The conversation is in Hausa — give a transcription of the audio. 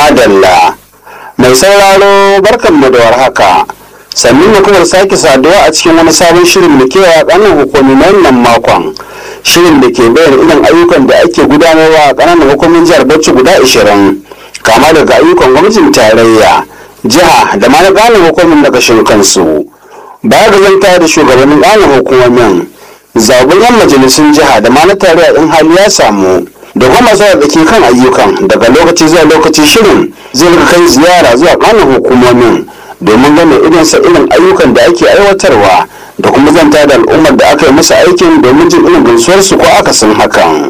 madalla mai sauraro barkanmu da warhaka sannan mu kuma sake saduwa a cikin wani sabon shirin da ke a ƙananan hukumi na wannan makon shirin da ke bayyana irin ayyukan da ake gudanarwa a ƙananan hukumin jihar bauchi guda ashirin kama daga ayyukan gwamnatin tarayya jiha da ma na ƙananan hukumin daga kansu baya ga zanta da shugabannin ƙananan hukumomin zaɓen yan majalisun jiha da ma na tarayya in hali ya samu da kuma zuwa da ke kan ayyukan daga lokaci zuwa lokaci shirin zai rika kai ziyara zuwa ƙananan hukumomin domin ganin irinsa irin ayyukan da ake aiwatarwa da kuma zanta da al'ummar da aka yi masa aikin domin jin irin gamsuwarsu ko akasin hakan.